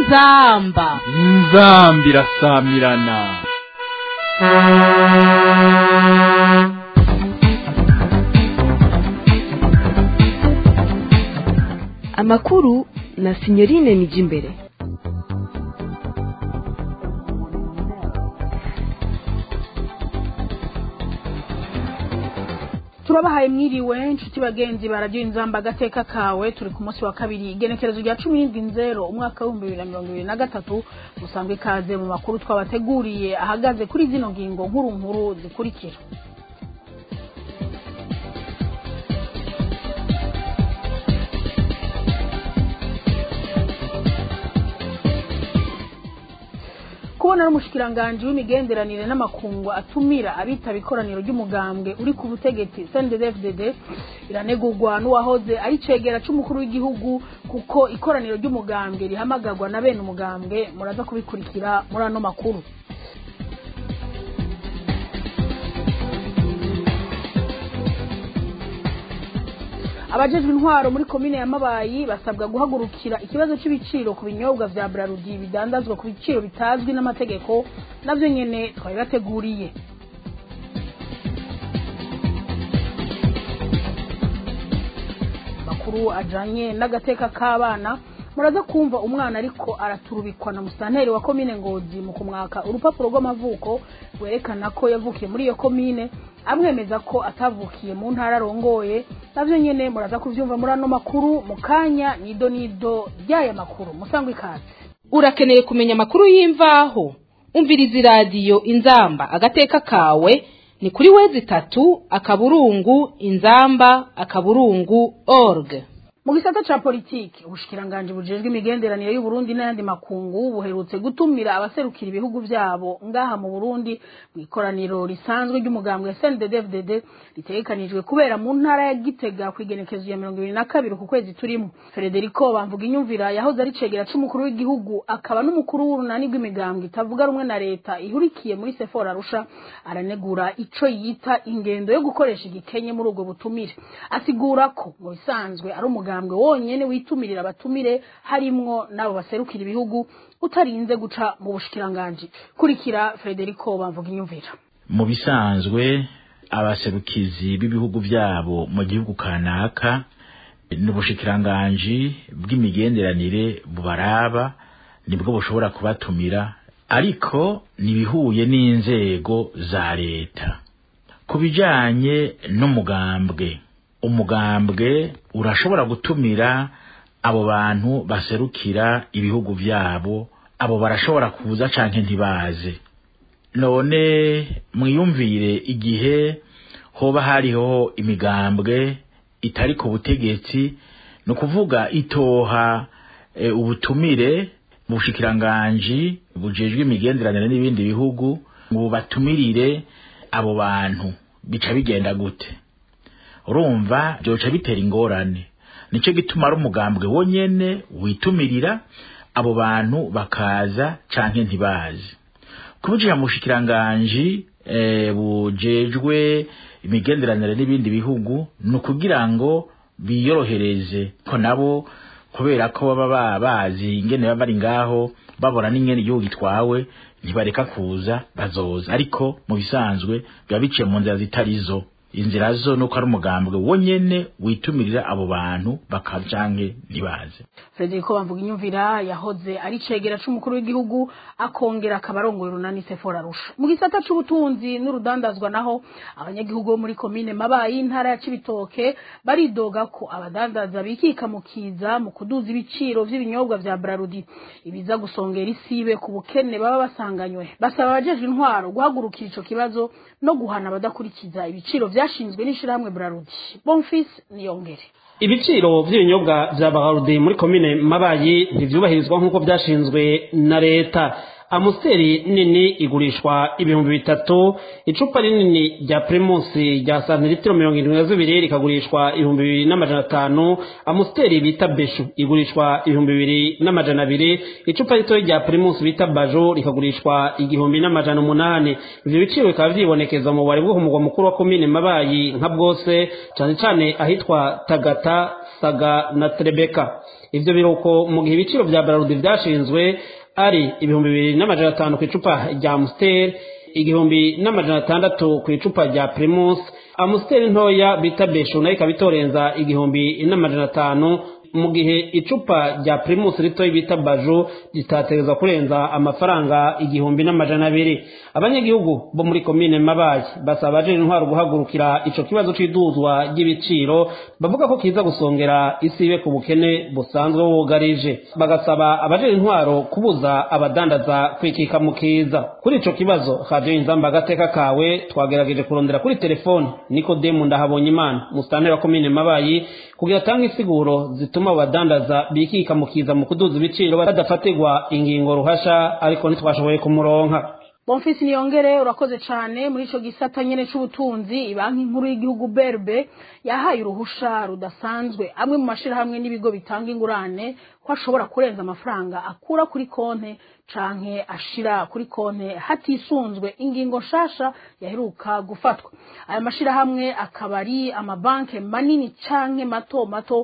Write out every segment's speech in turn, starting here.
inzamba inzamba irasamirana amakuru na sinyorine nijimbere turabahaye mwiriwe inshuti bagenzi baradiyo inzamba agateka kawe turi ku munsi wa kabiri igenekerezo rya cumi n'indwi nzero umwaka w'ibihumbi bibiri na mirongo ibiri na gatatu musanzwe ikaze mu makuru twabateguriye ahagaze kuri zino ngingo nkuru nkuru zikurikira kubona n'umushikiranganji w'imigenderanire n'amakungu atumira abitaba ikoraniro ry'umugambwe uri ku butegetsi CNDD-FDD iranegurwa n'uwahoze ari cegera c'umukuru w'igihugu kuko ikoraniro ry'umugambwe rihamagarwa na bene umugambwe muraza kubikurikira muri ano makuru abajejwe intwaro muri komine ya mabayi basabwa guhagurukira ikibazo c'ibiciro ku binyobwa vya brarudi bidandazwa ku biciro bitazwi n'amategeko navyo nyene twabibateguriye makuru ajanye n'agateka k'abana muraza kumva umwana ariko araturubikwa na musanteri wa komine ngozi mu kumwaka urupapuro rw'amavuko rwerekana ko yavukiye muri iyo komine amwemeza ko atavukiye mu ntara arongoye navyo nyene muraza kuvyumva muri ano makuru mu kanya nido nido ry'aya makuru musangwa ikaze urakeneye kumenya amakuru y'imvaho umviriza iradiyo inzamba agateka kawe ni kuri wezi itatu akaburungu inzamba akaburungu org mu gisata ca politiki ubushikiranganji bujejwe imigenderanire y'uburundi n'ayandi makungu buherutse gutumira abaserukira ibihugu vyabo ngaha mu burundi mu ikoraniro risanzwe ry'umugambwe snddfdd ritegekanijwe kubera mu ntara ya gitega kw'igenekezo ya mirongo ibiri na kabiri ku kwezi turimo frederico bamvuga inyumvira yahoze ari cegera c'umukuru w'igihugu akaba n'umukuru w'urunani rw'imigambwe itavuga rumwe na leta ihurikiye muri sefora arusha aranegura ico yita ingendo yo gukoresha igikenye muri ubwo butumire asigura ko mu bisanzwe ari umugambwe umugambwe wonyene witumirira abatumire harimwo nabo baserukira ibihugu utarinze guca mu bushikiranganji kurikira Frederico bamvuga inyumvira mu bisanzwe abaserukizi b'ibihugu vyabo mu gihugu kanaka n'ubushikiranganji bw'imigenderanire bubaraba nibwo bushobora kubatumira ariko nibihuye n'inzego za leta ku bijanye n'umugambwe umugambwe urashobora gutumira abo bantu baserukira ibihugu vyabo abo barashobora kuza canke ntibaze none mwiyumvire igihe hoba hariho imigambwe itari ku butegetsi ni ukuvuga itoha e, ubutumire mu bushikiranganji bujejwe imigenderanire n'ibindi bihugu ngo batumirire abo bantu bica bigenda gute urumva byoca bitera ingorane nicyo gituma ari umugambwe wonyene witumirira abo bantu bakaza canke ntibazi kubujira mu bushikiranganji e, bujejwe imigenderanire n'ibindi bihugu ni ukugira ngo biyorohereze ko nabo kubera ko baba bazi ingene baba bari ngaho babona n'ingene igihugu gitwawe ntibareka kuza bazoza ariko mu bisanzwe biba biciye mu nzira zitarizo inzira zo nuko ari umugambwe wonyene witumirira abo bantu bakajanke ntibaze Frederico bamvuga inyumvira yahoze ari cegera c'umukuru w'igihugu akongera akabarongoye runani Sephora Arusha mu gisata c'ubutunzi n'urudandazwa naho abanyagihugu bo muri komine mabayi intara ya Cibitoke baridoga ko abadandaza bikika mu kiza mu kuduza ibiciro vy'ibinyobwa vya Brarudi ibiza gusongera isibe ku bukene baba basanganywe basaba abajeje intwaro guhagurukira ico kibazo no guhana abadakurikiza ibiciro vyashinzwe n'ishirahamwe Brarudi Bonfils niyongere ibiciro vy'ibinyobwa vya Bagarudi muri komine Mabayi ntivyubahirizwa nk'uko vyashinzwe na leta amusiteri nini igurishwa ibihumbi bitatu icupa rinini rya primusi rya santiritiro mirongo irindwi na zibiri rikagurishwa ibihumbi bibiri n'amajana atanu amusiteri bita beshu igurishwa ibihumbi bibiri n'amajana abiri icupa ritoya rya primusi bita bajo rikagurishwa igihumbi n'amajana umunani ivyo biciro bikaba vyibonekeza mu bubari bwo ku mugwa mukuru wa komine mabayi nka bwose cane cane ahitwa tagata saga na trebeka ivyo biruko mu gihe ibiciro vya bararudi vyashinzwe ari ibihumbi bibiri n'amajana atanu ku icupa rya amusiteri igihumbi n'amajana atandatu ku icupa rya primus amusiteri ntoya bita beshu nayo ikaba itorenza igihumbi n'amajana atanu mu gihe icupa rya primus ritoya bita baju ritategerezwa kurenza amafaranga igihumbi n'amajana abiri abanyagihugu bo muri komine mabayi basaba abajejwe intwaro guhagurukira ico kibazo c'iduzwa ry'ibiciro bavuga ko kiza gusongera isi ibe ku bukene busanzwe bugarije bagasaba abajejwe intwaro kubuza abadandaza kwikika mu kiza kuri ico kibazo haje inzamba agateka kawe twagerageje kurondera kuri telefone nikodemu ndahabonye imana musitanteri wa komine mabayi kugira atange insiguro zituma abadandaza bikika mu kiza mu kuduza ibiciro badafatirwa ingingo ruhasha ariko ntitwashoboye kumuronka bonfisi niyongere urakoze cyane muri ico gisata nyene c'ubutunzi banki nkuru y'igihugu berbe yahaye uruhusha rudasanzwe amwe mu mashirahamwe n'ibigo bitanga ingurane ko ashobora kurenza amafaranga akura kuri konte canke ashira kuri konte hatisunzwe ingingo nshasha yaheruka gufatwa aya mashirahamwe akaba ari amabanke manini canke mato mato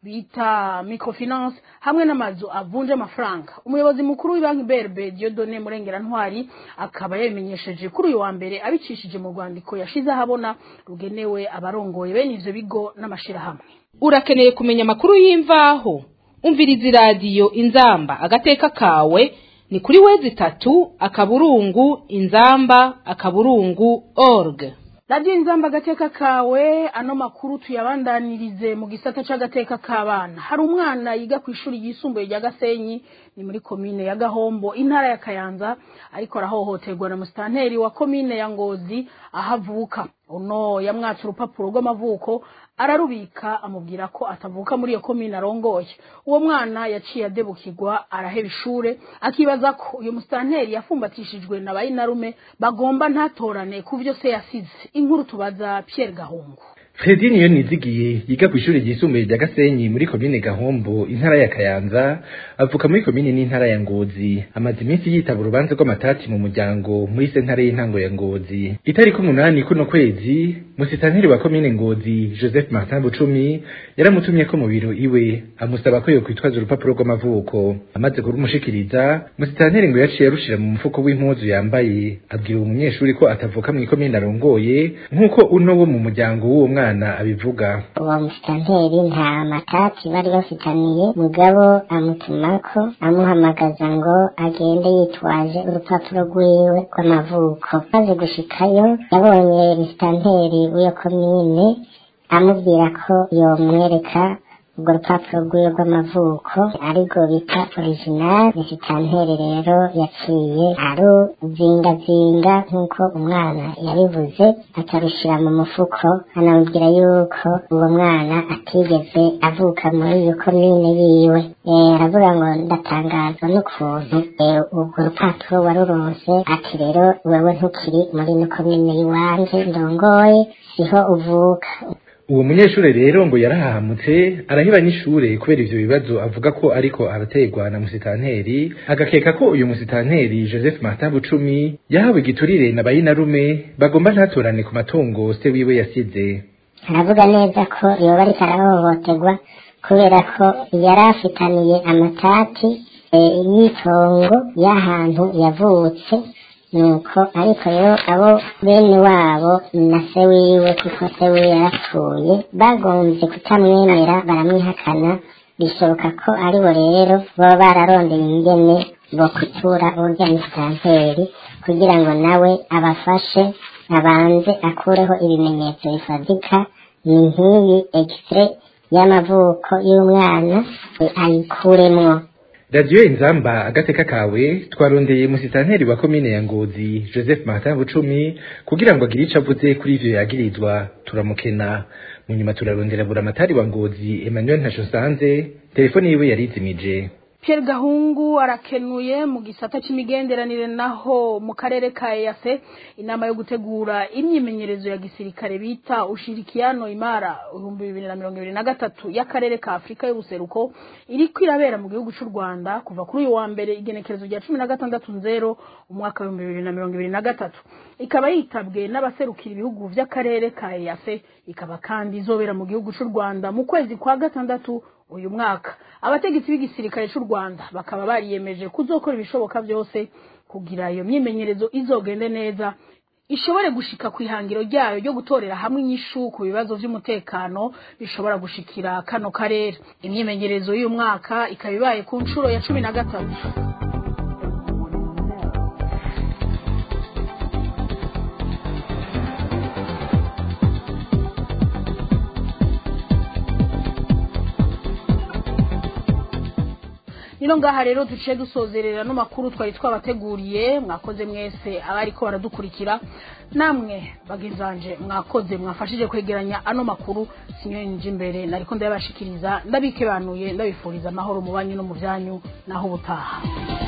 bita microfinance hamwe n'amazu avunja amafaranga umuyobozi mukuru w'ibanki berbe diodone murengera ntwari akaba yabimenyesheje kuri uyu wa mbere abicishije mu rwandiko yashize ahabona rugenewe abarongoye bene ivyo bigo n'amashirahamwe urakeneye kumenya amakuru y'imvaho umviriza iradiyo inzamba agateka kawe ni kuri wezi itatu akaburungu inzamba akaburungu org radiyo inzamba agateka kawe ano makuru tuyabandanirize mu gisata c'agateka k'abana hari umwana yiga ku ishuri ryisumbuye rya gasenyi ni muri komine ya gahombo intara ya kayanza ariko arahohoterwa na musitanteri wa komine ya ngozi aho avuka uno yamwatse urupapuro rw'amavuko ararubika amubwira ko atavuka muri iyo komine arongoye uwo mwana yaciye adebukirwa araheba ishure akibaza ko uyu musitanteri yafumbatishijwe na bayinarume bagomba ntatorane ku vyo se yasize inkuru tubaza Pierre Gahungu Fredi niyo nizigiye yiga ku ishuri ryisumbuye rya Gasenyi muri komine Gahombo intara ya Kayanza avuka muri komine n'intara ya Ngozi amaze iminsi yitaba urubanza rw'amatati mu muryango muri sentare y'intango ya Ngozi itariki umunani kuno kwezi musitanteri wa komine Ngozi Joseph Martin Bucumi yaramutumye ko mu biro iwe amusaba ko yokwitwaza urupapuro rw'amavuko amaze kurumushikiriza musitanteri ngo yaciye arushira mu mufuko w'impuzu yambaye abwira uwo munyeshuri ko atavuka mu ikomine arongoye nk'uko uno wo mu muryango w'uwo mwana mwana abivuga uwo musitanteri nta matati bari bafitaniye mugabo amutumako amuhamagaza ngo agende yitwaje urupapuro rwiwe rw'amavuko maze gushikayo yabonye musitanteri w'iyo komine amubwira ko yomwereka urwo rupapuro rwiwe rw'amavuko arirwo bita original musitanteri rero yaciye aruzingazinga nk'uko umwana yabivuze akarushira mu mufuko anamubwira yuko uwo mwana atigeze avuka muri iyo komine yiwe aravuga ngo ndatangazwa n'ukuntu urwo rupapuro waruronse ati rero wewe ntukiri muri ino komine y'iwanje ndongoye siho uvuka uwo munyeshuri rero ngo yarahahamutse araheba n'ishure kubera ivyo bibazo avuga ko ariko arategwa na musitanteri agakeka ko uyu musitanteri Joseph Martin Bucumi yahawe igiturire na bayinarume bagomba ntatorane ku matungo se wiwe yasize aravuga neza ko yoba ariko arahohoterwa kubera ko yari afitaniye amatati y'itongo y'ahantu yavutse nuko ariko rero abo bene wabo na se wiwe kuko se wiwe yarapfuye bagombye kutamwemera baramwihakana bishoboka ko aribo rero baba bararondeye ingene bo kutura urya musitanteri kugira ngo nawe abafashe abanze akureho ibimenyetso bifatika ni nk'iyi egisire y'amavuko y'umwana ayikuremwo radiyo inzamba agateka kawe twarondeye musitanteri wa komine ya ngozi joseph martin bucumi kugira ngo agire ico avuze kuri ivyo yagirizwa turamukena mu nyuma turarondera buramatari wa ngozi emmanuel ntashosanze telefone yiwe yarizimije Pierre Gahungu arakenuye mu gisata c'imigenderanire naho mu karere ka EAC inama yo gutegura imyimenyerezo ya gisirikare bita ushirikiano imara 2023 y'akarere ka Afrika y'ubuseruko iri kwirabera mu gihugu c'u Rwanda kuva kuri uyu wa mbere igenekerezo rya 16 nzero umwaka wa 2023 ikaba yitabwe n'abaserukira ibihugu vy'akarere ka EAC ikaba kandi izobera mu gihugu c'u Rwanda mu kwezi kwa gatandatu uyu mwaka abategetsi b'igisirikare c'u Rwanda bakaba bariyemeje kuzokora ibishoboka byose kugira iyo myimenyerezo izogende neza ishobore gushika ku ihangiro ryayo ryo gutorera hamwe inyishu ku bibazo vy'umutekano bishobora gushikira kano karere imyimenyerezo y'uyu mwaka ikaba ibaye ku nshuro ya cumi na gatatu nino ngaha rero duciye dusozerera no makuru twari twabateguriye mwakoze mwese abariko baradukurikira namwe bagizanje mwakoze mwafashije kwegeranya ano makuru sinyoye nje imbere nariko ndabashikiriza ndabikebanuye ndabifuriza amahoro mu banyu no mu byanyu naho ubutaha